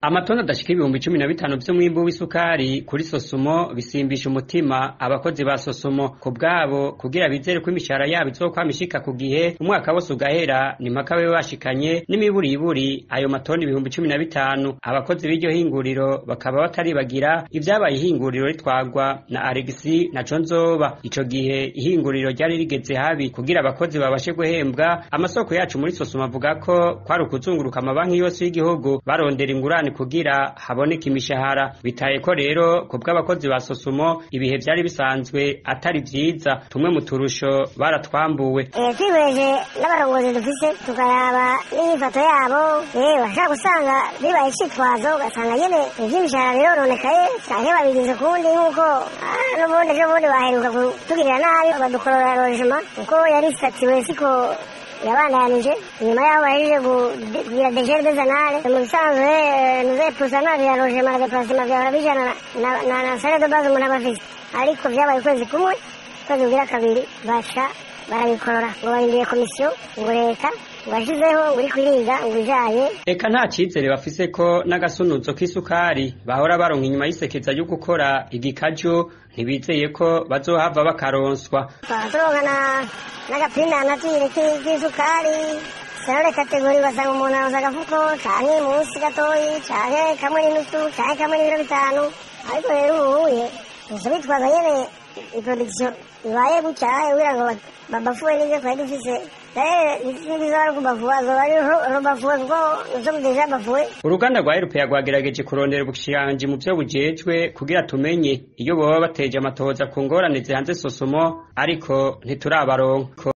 amatoni adashika ibihumbi cumi na bitanu vy'umwimbu w'isukari kuri sosumo bisimbisha umutima abakozi ba sosumo ku bwabo kugira bizere ko imishahara yabo izokwama ishika ku gihe umwaka wose ugahera ni mpaka babe bashikanye n'imiburiburi ayo matoni ibihumbi cumi na bitanu abakozi b'iryo hinguriro bakaba bataribagira ivyabaye ihinguriro ritwagwa na alegisi na conzoba ico gihe ihinguriro ryari rigeze habi kugira abakozi babashe guhembwa amasoko yacu muri sosumo avuga ko kwari ukuzunguruka amabanki yose y'igihugu barondera ingurane kugira haboneke imishahara bitaye ko rero ku bw'abakozi ba sosumo ibihe vyari bisanzwe atari vyiza tumwe mu turusho baratwambuwe twihweje n'abarongozi dufise tukaraba n'inyifato yabo yewe washaka gusanga bibaye icitwazo ugasanga nyene ivy'imishahara birononekaye canke babigize kuwundi nk'uko n'ubundi ejo bundi baheruka kutugirira nabi badukorora rojema kuko yari isatiwe siko yabandanije nyuma yaho bahejeje kugira degere dezanale mu bisanzwe nuze pusanari ya rojema na deparasema vyahora bijana na sare de base umuntu aba afise ariko vyabaye ukwezi kumwe ukwezi kugira kabiri baca barabikorora ngo barindiye komisiyo ngo leta ngo yashizeho ngo uri kwiriga ngo ijaye eka nta cizere bafise ko n'agasunuzo k'isukari bahora baronka inyuma y'isekeza ryo gukora igikaju ntibizeye ko bazohava bakaronswa turonka n'agapima natire k'isukari serore kategori basanga umuntu aronsa agafuko canke munsi gatoyi canke kamwe n'inusu canke kamwe n'ibiro bitanu ariko rero ubuye gusa bitwaza nyene iproduction ibaye gutya kugira ngo babafuwe n'ivyo twari dufise uruganda rwa erupeya rwagerageje kurondera ubushikiranganji mu vyo bujejwe kugira tumenye iyo boba bateje amatohoza ku ngorane zihanze sosomo ariko ntiturabaronka